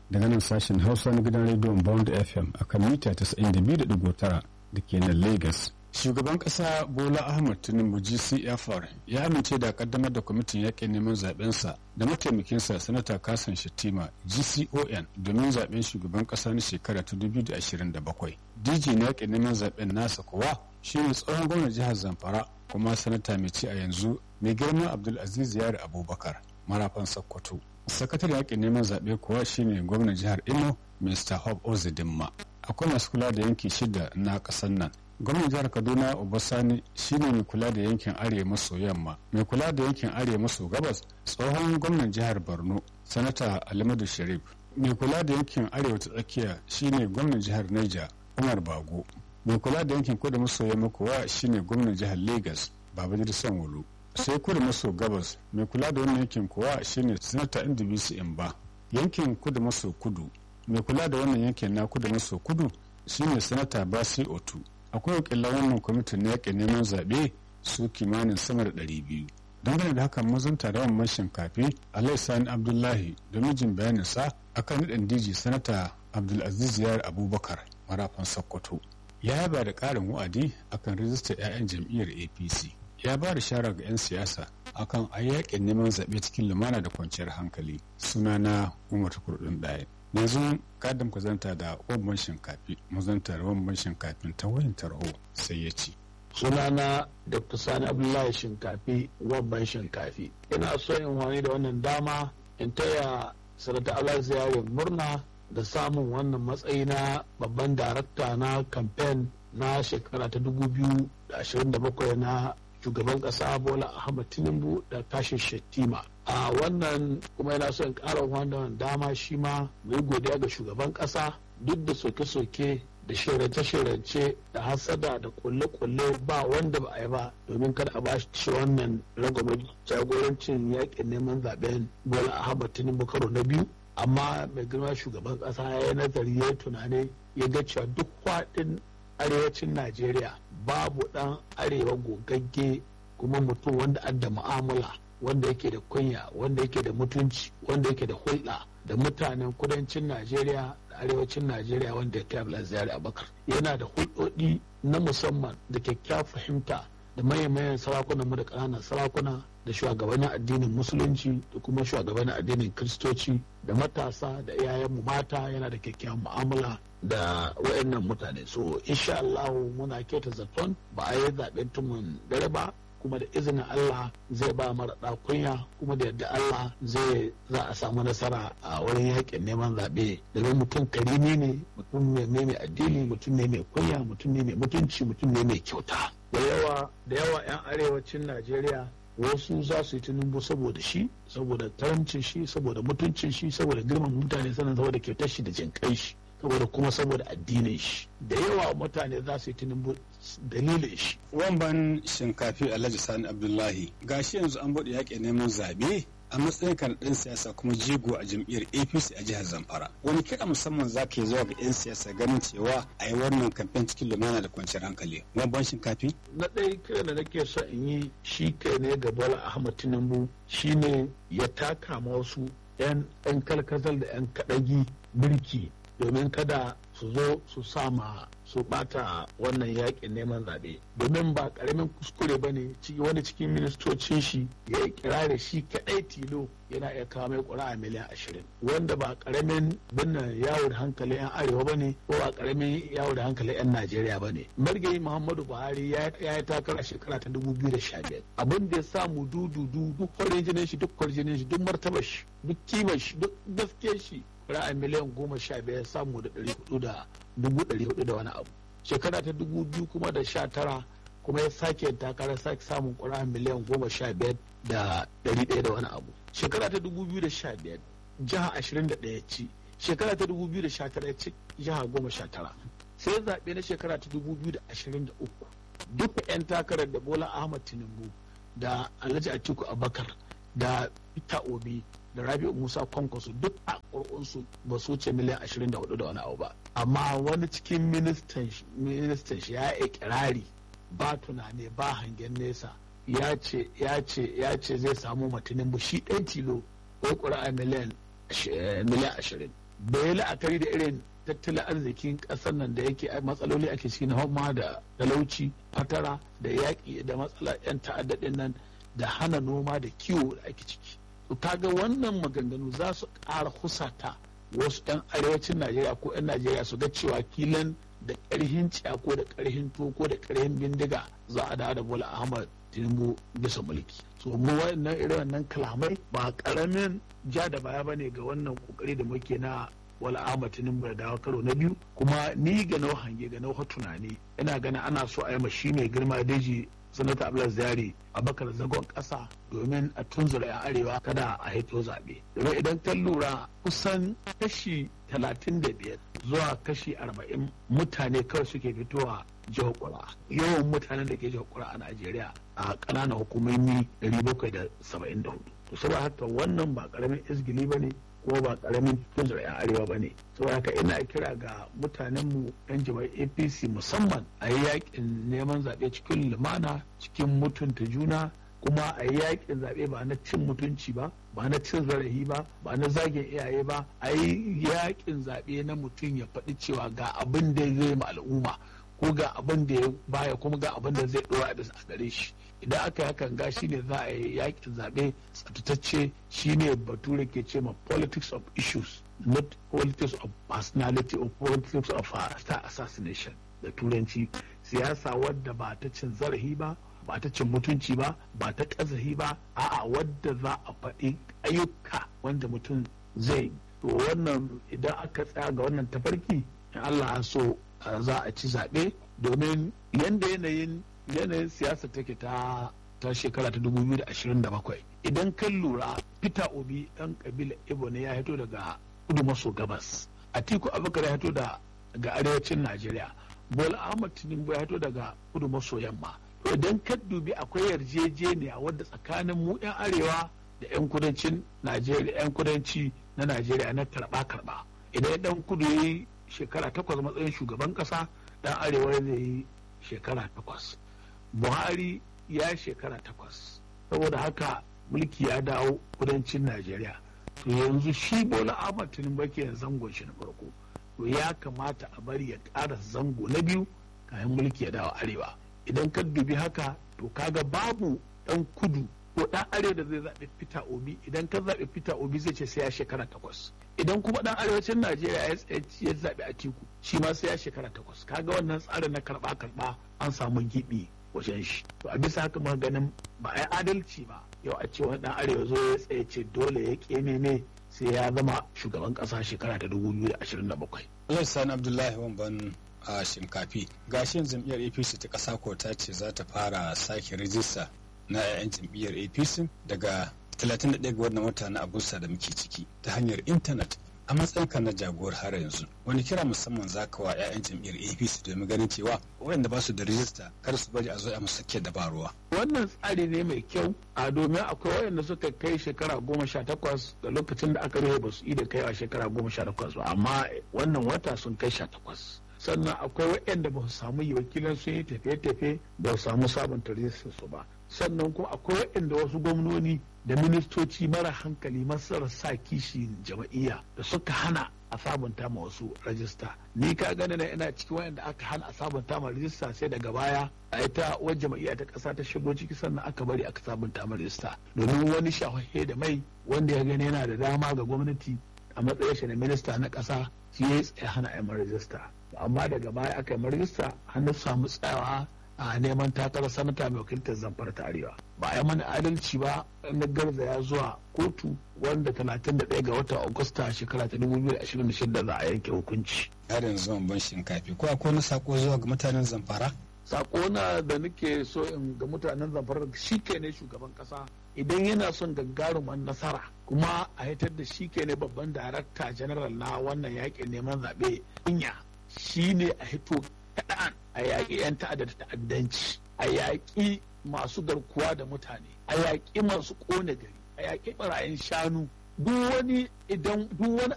daga nan sashen hausa na gidan rediyon bond fm a kan mita 92.9 da ke nan lagos shugaban kasa bola ahmad tinubu gcfr ya amince da kaddamar da kwamitin yakin neman zabensa da mataimakinsa sanata kasan shattima gcon domin zaben shugaban kasa na shekara ta 2027 dj na yakin neman zaben nasa kuwa shine tsohon gwamnan jihar zamfara kuma sanata mai ci a yanzu mai girma abdulaziz yari abubakar marafan sokoto sakatare yakin neman zaɓe kuwa shine gwamnan jihar imo mr hob ozidimma akwai masu kula da yanki shida na ƙasar nan gwamnan jihar kaduna obasani shine mai kula da yankin arewa maso yamma mai kula da yankin arewa maso gabas tsohon gwamnan jihar borno sanata alimadu sharif mai kula da yankin arewa ta tsakiya shine gwamnan jihar niger umar bago mai kula da yankin kudu maso yamma kuwa shine gwamnan jihar lagos babajir sanwo sai kudu maso gabas mai kula da wannan yankin kuwa shine sanata ndbc imba yankin kudu maso kudu mai kula da wannan yankin na kudu maso kudu shine sanata basi otu akwai wakilan wannan kwamitin na yakin neman zaɓe su kimanin sama da ɗari biyu dangane da hakan mazan taron man shinkafi alai sani abdullahi da mijin bayaninsa akan naɗin diji sanata abdulaziz yar abubakar marafan sokoto ya yaba da ƙarin wa'adi akan rijistar 'ya'yan jam'iyyar apc ya ba da shara ga 'yan siyasa akan a yakin neman zaɓe cikin lumana da kwanciyar hankali sunana umar kurdin ɗaya yanzu kadam ka zanta da wabban shinkafi mazanta da wabban shinkafin ta wayan tarho sai ya ce sunana dr sani abdullahi shinkafi wabban shinkafi ina so in wani da wannan dama in taya sanata allah ziyarar murna da samun wannan matsayi na babban darakta na kamfen na shekara ta 2027 na shugaban kasa bola ahmad tinubu da tashin shettima a wannan kuma yana son ƙara wannan dama shi ma mai godiya ga shugaban kasa duk da soke-soke da shirance-shirance da hasada da kulle-kulle ba wanda ba a yi ba domin kada a bashi shi wannan ragwamar jagorancin yakin neman zaben bola ahmad tinubu karo na biyu amma mai girma shugaban kasa ya yi nazari ya tunani ya ga cewa duk faɗin arewacin najeriya babu ɗan arewa gogagge kuma mutum wanda adda mu'amala wanda yake da kunya wanda yake da mutunci wanda yake da hulɗa da mutanen kudancin najeriya da arewacin najeriya wanda ya kai abdulaziz abakar yana da hulɗoɗi na musamman da kyakkyawar fahimta da mayan sarakunan mu da ƙananan sarakuna da shugabannin addinin musulunci da kuma shugabannin addinin kristoci da matasa da iyayenmu mata yana da kyakkyawan mu'amala da wayannan mutane so insha Allah muna keta zaton ba a yi zaben tumun dare ba kuma da izinin Allah zai ba mara kunya kuma da yadda Allah zai za a samu nasara a wurin yakin neman zaɓe domin mutum karimi ne mutum ne mai addini mutum ne mai kunya mutum ne mai mutunci mutum ne mai kyauta da yawa da yawa 'yan arewacin Najeriya wasu za su yi tunumbu saboda shi saboda karamcin shi saboda mutuncin shi saboda girman mutane sannan saboda kyautar shi da jinkai shi saboda kuma saboda addinin shi da yawa mutane za su yi tunumbu dalilin shi wamban shinkafi alhaji sani abdullahi gashi yanzu an bude yaƙi neman zaɓe a matsayin kan ɗan siyasa kuma jigo a jam'iyyar apc a jihar zamfara wani kira musamman za ka yi zuwa ga 'yan siyasa ganin cewa a yi wannan kamfen cikin lumana da kwanciyar hankali wamban shinkafi na ɗaya kira da nake so in yi shi kai ne ga bola ahmad tinubu shine ya taka ma wasu 'yan kalkazal da 'yan kaɗagi birki domin kada su zo su sama su bata wannan yakin neman zaɓe domin ba ƙaramin kuskure ba ne wani cikin ministocin shi ya yi kirare shi kaɗai tilo yana iya kawo mai ƙuri'a miliyan ashirin wanda ba ƙaramin binnan yawo da hankali 'yan arewa ba ne ko ba ƙaramin yawo da hankali 'yan najeriya ba ne margayi muhammadu buhari ya yi takara shekara ta dubu biyu da sha biyar abin da ya samu dududu duk farin jinin shi duk kwarjinin shi duk martabar shi duk kimar shi duk gaskiyar shi ra'ayi miliyan goma sha biyar samu da ɗari hudu da dubu ɗari hudu da wani abu shekara ta dubu biyu kuma da sha tara kuma ya sake takara sake samun ƙura miliyan goma sha biyar da ɗari ɗaya da wani abu shekara ta dubu biyu da sha biyar jiha ashirin da ɗaya ci shekara ta dubu biyu da sha tara ci jiha goma sha tara sai zaɓe na shekara ta dubu biyu da ashirin da uku duka 'yan takarar da bola ahmad tinubu da alhaji atiku abakar da peter obi da rabi'u musa kwankwaso duk a ƙurƙunsu ba su wuce miliyan ashirin da hudu da wani abu ba amma wani cikin ministan shi ya yi kirari ba tunani ba hangen nesa ya ce ya ce ya ce zai samu matinin bu shi ɗan tilo ko ƙuri'a miliyan miliyan ashirin bai la'akari da irin tattalin arzikin ƙasar nan da yake matsaloli ake ciki na homa da talauci fatara da yaƙi da matsala 'yan ta'addadin nan da hana noma da kiwo da ake ciki to kaga wannan maganganu za su ƙara husata wasu 'yan arewacin najeriya ko 'yan najeriya su ga cewa kilan da ƙarhin ko da ƙarhin ko da ƙarhin bindiga za a dawo da bola ahmad tinubu bisa mulki so mu wannan irin wannan kalamai ba ƙaramin ja da baya bane ga wannan kokari da muke na wala ahmad tinubu da dawo karo na biyu kuma ni ga nau hange ga nau tunani ina ganin ana so a yi shi mai girma daji sanata abdullahi zari abakar zagon kasa domin a tunzura yan arewa kada a haito zaɓe domin idan kan lura kusan kashi talatin da biyar zuwa kashi arba'in mutane kawai suke fitowa jihar kura yawan mutanen da ke jihar kura a najeriya a ƙananan hukumomi 774 to saboda haka wannan ba ƙaramin izgili ba ne kuma ba karamin tunzura 'yan arewa ba ne saboda haka ina kira ga mutanenmu 'yan jama'ar apc musamman a yi yakin neman zaɓe cikin lumana cikin mutunta juna kuma a yi yakin zaɓe ba na cin mutunci ba ba na cin zarafi ba ba na zagin iyaye ba a yi yakin zaɓe na mutum ya faɗi cewa ga abin da zai ma al'umma ko ga abin da ya baya kuma ga abin da zai ɗora da a gare shi idan aka yi hakan ga shi ne za a yi yakin zaɓe tsaftatacce shi ne bature ke ce ma politics of issues not politics of personality or politics of star assassination da turanci siyasa wadda ba ta cin zarafi ba ba ta cin mutunci ba ba ta ƙazahi ba a'a wadda za a faɗi ayyuka wanda mutum zai to wannan idan aka tsaya ga wannan tafarki in Allah so za a ci zaɓe domin yanda yanayin yanayin siyasa take ta ta shekara ta 2027 idan kan lura peter obi ɗan kabila ibo ne ya hito daga kudu maso gabas atiku abubakar ya hito daga arewacin najeriya bola ahmad tinubu ya hito daga kudu maso yamma idan ka dubi akwai yarjejeniya wadda tsakanin mu 'yan arewa da 'yan kudancin najeriya 'yan kudanci na najeriya na karba karba idan dan kudu ya yi shekara takwas matsayin shugaban kasa dan arewa zai yi shekara takwas buhari ya shekara takwas saboda haka mulki ya dawo kudancin najeriya to yanzu shi bola ahmad tinubu ke zangon shi na farko to ya kamata a bari ya ƙara zango na biyu kayan mulki ya dawo arewa idan ka dubi haka to kaga babu dan kudu ko dan arewa da zai zaɓi peter obi idan ka zaɓi peter obi zai ce sai ya shekara takwas idan kuma dan arewacin najeriya ya zaɓi atiku shi ma sai ya shekara takwas kaga wannan tsarin na karɓa karɓa an samu giɓi wajen shi to a bisa haka ganin ba a yi adalci ba yau a ce wani dan arewa zo ya tsaye ce dole ya keme ne sai ya zama shugaban ƙasa shekara ta 2027 Allah sani Abdullahi Wamban a shinkafi gashin jam'iyyar apc ta ƙasa ko ta ce za ta fara sake rijista na 'ya'yan jam'iyyar apc daga 31 ga wannan wata na agusta da muke ciki ta hanyar intanet a matsayinka na jagorar har yanzu wani kira musamman za ka wa 'ya'yan jam'iyyar apc domin ganin cewa waɗanda ba su da rijista kar su bari a zo a musu ke dabaruwa wannan tsari ne mai kyau a domin akwai waɗanda suka kai shekara goma sha takwas da lokacin da aka rufe ba su yi da kai a shekara goma sha takwas ba amma wannan wata sun kai sha takwas sannan akwai waɗanda ba su samu yi wakilan sun yi tafiye-tafiye ba su samu sabunta rijistar su ba sannan kuma akwai waɗanda wasu gwamnoni da ministoci mara hankali masarar sa kishi jama'iyya da suka hana a sabunta ma wasu rajista ni ka gani na ina cikin waɗanda aka hana a sabunta ma rajista sai daga baya a ita wajen jama'iyya ta ƙasa ta shigo ciki sannan aka bari aka sabunta ma rajista domin wani shahahe da mai wanda ya gani yana da dama ga gwamnati a matsayin shi na minista na ƙasa shi ya tsaye hana a rajista amma daga baya aka yi rajista hannu samu tsayawa a neman takarar sanata mai wakiltar zamfara ta arewa ba a yi mana adalci ba na garzaya zuwa kotu wanda 31 ga watan agusta shekara ta 2026 za a yanke hukunci har yanzu ban shinkafi ko akwai wani sako zuwa ga mutanen zamfara sako na da nake so in ga mutanen zamfara shi ke ne shugaban kasa idan yana son gagaruman nasara kuma a hitar da shi ke ne babban darakta general na wannan yakin neman zaɓe inya shi ne a hito kaɗan a yaƙi 'yan ta'adda da ta'addanci a yaƙi masu garkuwa da mutane a yaƙi masu ƙone gari a yaƙi ɓarayin shanu duk wani idan duk wani